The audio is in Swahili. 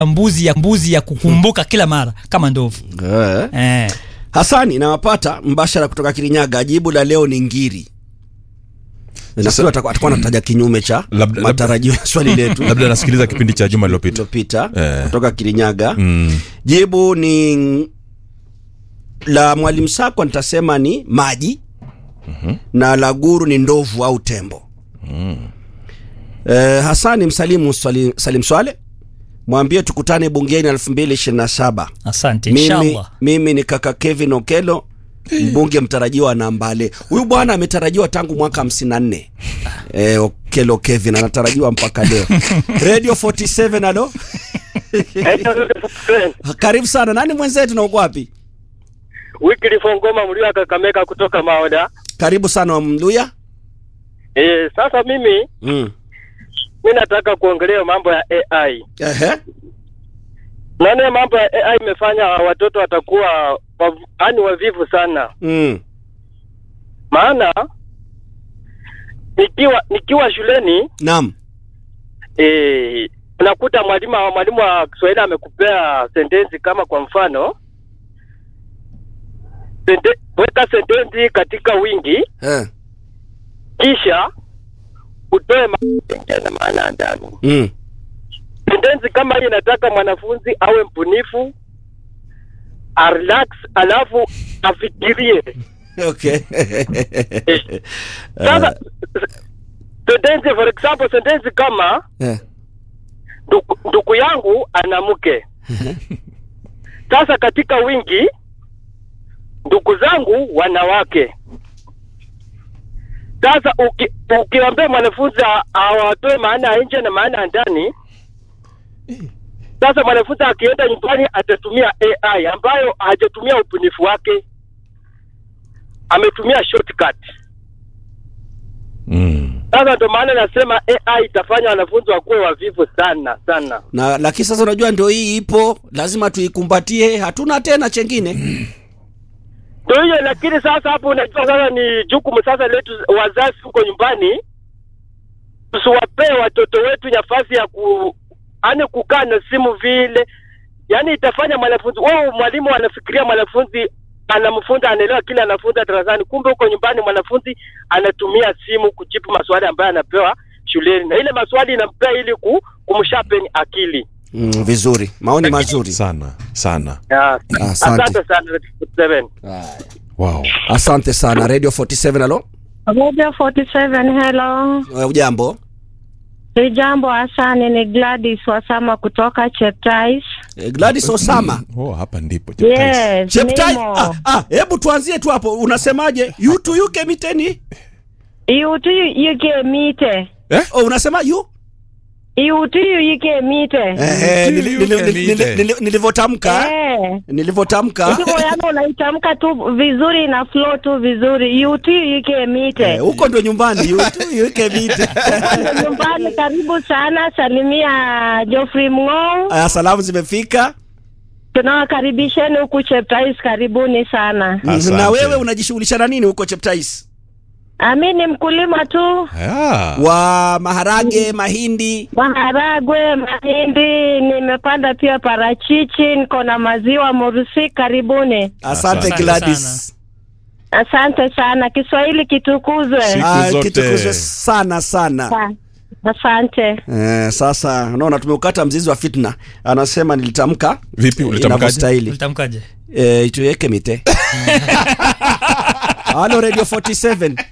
mbuzi ya mbuzi ya kukumbuka kila mara kama ndovu Eh. eh. Hasani nawapata mbashara kutoka Kirinyaga. Jibu la leo ni ngiri. Nafikiri atakuwa atakuwa anataja kinyume cha Labda- matarajio ya swali letu labda nasikiliza kipindi cha juma lililopita lililopita Eh. kutoka Kirinyaga. mm. Jibu ni la mwalimu Sakwa, nitasema ni maji na la guru ni ndovu au tembo. Eh, Hasani msalimu swali, Salim Swale mwambie tukutane bungeni 2027. asante Mimi, inshallah mimi ni kaka Kevin Okelo mbunge mtarajiwa na Mbale. Huyu bwana ametarajiwa tangu mwaka 54. Eh, Okelo Kevin anatarajiwa mpaka leo. Radio 47 alo. Karibu sana. Nani mwenzetu na uko wapi? Wycliffe Ngoma mlio Kakamega kutoka Maoda. Karibu sana Mluya. E, sasa mimi Mm. mi nataka kuongelea mambo ya AI. Ehe. Naona mambo ya AI imefanya watoto watakuwa wav- yaani wavivu sana, Mm. maana nikiwa nikiwa shuleni Naam. e, unakuta mwalimu mwalimu wa Kiswahili amekupea sentensi kama kwa mfano sente, weka sentensi katika wingi Eh. kisha utoe ma- na maana ndani. Mm. sentensi kama hii inataka mwanafunzi awe mbunifu arelax alafu afikirie Okay. sasa sentensi for example sentensi kama Eh. ndugu, ndugu yangu ana mke sasa katika wingi ndugu zangu wanawake sasa uki, ukiambia mwanafunzi a- awatoe maana ya nje na maana ya ndani sasa mwanafunzi akienda nyumbani atatumia AI ambayo hajatumia ubunifu wake, ametumia shortcut. Mm. Sasa ndio maana nasema AI itafanya wanafunzi wakuwe wavivu sana sana. Na lakini sasa unajua ndio hii ipo, lazima tuikumbatie, hatuna tena chengine. Ndio hiyo, lakini sasa hapo unajua sasa ni jukumu sasa letu wazazi huko nyumbani, tusiwapee watoto wetu nafasi ya ku yani kukaa na simu vile, yani itafanya mwanafunzi wao, mwalimu anafikiria mwanafunzi anamfunza anaelewa kile anafunza darasani, kumbe huko nyumbani mwanafunzi anatumia simu kujibu maswali ambayo anapewa shuleni, na ile maswali inampea ili ku, kumsharpen akili. Mm, vizuri. Maoni mazuri. sana sana Yeah. Asante. Asante sana Seven. wow. Asante sana Radio 47 alo. Radio 47 hello. Eh, Ujambo? Sijambo Hasani, ni Gladys Wasama kutoka Cheptais. Eh, Gladys Osama. oh, hapa ndipo Yes, Cheptai. nimo. Ah, ah, hebu tuanzie tu hapo. Unasemaje? You to you kemiteni? Iutu yuke mite. Oh, unasema you? Iutu yuke mite. Eh, You nili- you nili- can nili- eat it. nili- nilivyotamka. Eh. Nilivyotamka. Hivyo yangu unaitamka tu vizuri na flow tu vizuri. Iutu yuke mite. Eh, huko ndio nyumbani. You to you kemite. Nyumbani karibu sana, salimia Geoffrey Mng'ou. Aya, salamu zimefika. Tunawakaribisheni huku Cheptais, karibuni sana. Asante. Na wewe unajishughulisha na nini huko Cheptais? Ami ni mkulima tu. Ah. Wa maharage, mahindi. maharagwe, mahindi, nimepanda pia parachichi, niko na maziwa Murusi. Karibuni, Asante Asante Gladys. asante sana. Kiswahili kitukuzwe. Siku Ah, zote. kitukuzwe sana sana. Sa- Asante. Eh, sasa unaona tumeukata mzizi wa fitna. Anasema nilitamka Vipi, ulitamkaje? inavyostahili. ulitamkaje Eh, ituweke mite. Halo Radio 47.